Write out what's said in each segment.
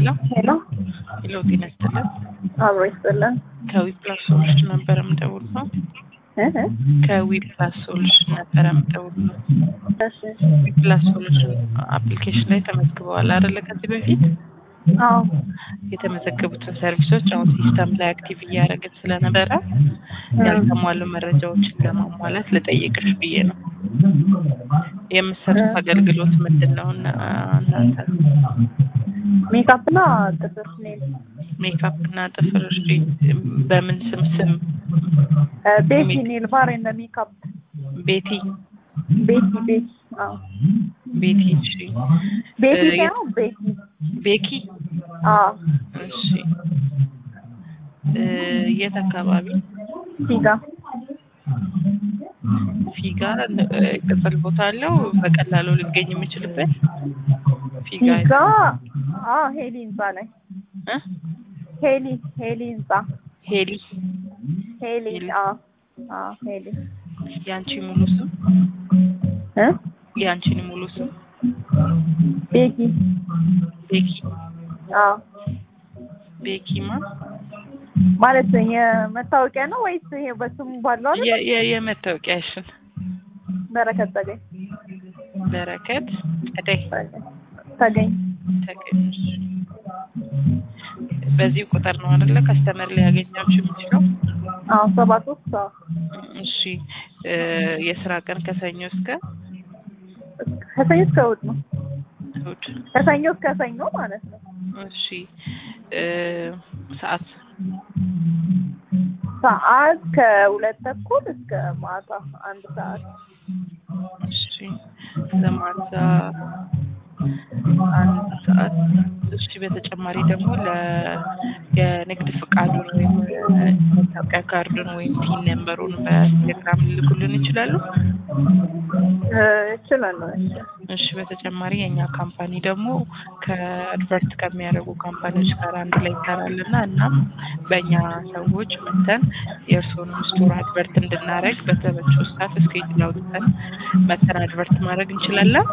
ሄሎ ሄሎ ሄሎ፣ ጤና ይስጥልን። አብሮ ይስጥልን። ከዊፕላስ ሶሉሽን ነበረ የምደውለው። እ እ ከዊፕላስ ሶሉሽን ነበረ የምደውለው። እሺ ዊፕላስ ሶሉሽን አፕሊኬሽን ላይ ተመዝግበዋል አይደለ? ከዚህ በፊት አዎ የተመዘገቡትን ሰርቪሶች አሁን ሲስተም ላይ አክቲቭ እያደረግን ስለነበረ ያልተሟሉ መረጃዎችን ለማሟላት ልጠይቅሽ ብዬ ነው። የምትሰጡት አገልግሎት ምንድን ነው? እና- እናንተ ሜካፕ እና ጥፍር ኔል ሜካፕ እና ጥፍር እሺ፣ በምን ስም ስም እ ቤቲ ኔል ባር ኤንድ ሜካፕ ቤቲ ቤቲ ቤቲ አዎ ቤቲ እሺ ቤቲ እ ሳይሆን ቤቲ ቤኪ አዎ እሺ እ የት አካባቢ ፊጋ ፊጋ እ ቅጽል ቦታ አለው በቀላሉ ሊገኝ የሚችልበት ፊጋ ፊጋ አዎ ሄሊ ህንጻ ላይ እ ሄሊ ሄሊ ህንጻ ሄሊ ሄሊ ሄሊ። አዎ አዎ ሄሊ ያንቺ ሙሉ ስም እ ያንቺን ሙሉ ስም ቤኪ ቤኪ አዎ ቤኪማ ማለት የመታወቂያ ነው ወይስ ይሄ በስሙ ባለው አይደል? የ- የ- የመታወቂያሽን በረከት ተገኝ በረከት ጸደይ ተገኝ ተገኝ በዚህ ቁጥር ነው አይደለ ከስተመር ሊያገኛችሁ የሚችለው አዎ ሰባት ሶስት አዎ እሺ እ የስራ ቀን ከሰኞ እስከ ከሰኞ እስከ እሑድ ነው እሑድ ከሰኞ እስከ ሰኞ ማለት ነው እሺ እ ሰዓት ሰዓት ከሁለት ተኩል እስከ ማታ አንድ ሰዓት እሺ ለማታ አንድ ሰዓት እሺ በተጨማሪ ደግሞ ለ የንግድ ፍቃዱን ወይም መታወቂያ ካርዱን ወይም ቲን ነምበሩን በቴሌግራም ሊልኩልን ይችላሉ እ እችላለሁ እሺ እሺ በተጨማሪ የእኛ ካምፓኒ ደግሞ ከአድቨርት ከሚያደርጉ ካምፓኒዎች ጋር አንድ ላይ ይሰራል እና እናም በእኛ ሰዎች መተን የእርስዎንም ስቶር አድቨርት እንድናደርግ በተመቸው ሰዓት እስኬጁል አውጥተን መተን አድቨርት ማድረግ እንችላለን።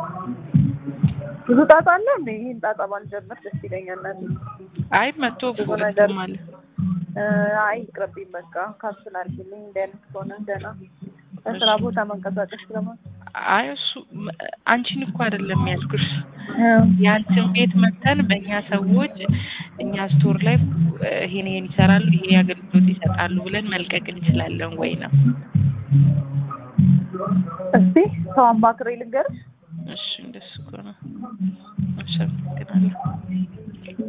ብዙ ጣጣ አለ እንዴ ይህን ጣጣ ባልጀምር ደስ ይለኛል እናቴ አይ መቶ ብዙ ነገር ማለት እ አይ ይቅርብኝ በቃ ካንስል አድርጊልኝ እንደ አይነት ከሆነ ደህና በስራ ቦታ መንቀሳቀስ ስለማ አይ እሱ አንቺን እኮ አይደለም ያልኩሽ ያንቺን ቤት መተን በእኛ ሰዎች እኛ ስቶር ላይ እ ይሄን ይሄን ይሰራሉ ይሄ አገልግሎት ይሰጣሉ ብለን መልቀቅ እንችላለን ወይ ነው። እስቲ ሰው አማክሬ ልንገርሽ እሺ እንደሱ ከሆነ እሺ አመሰግናለሁ።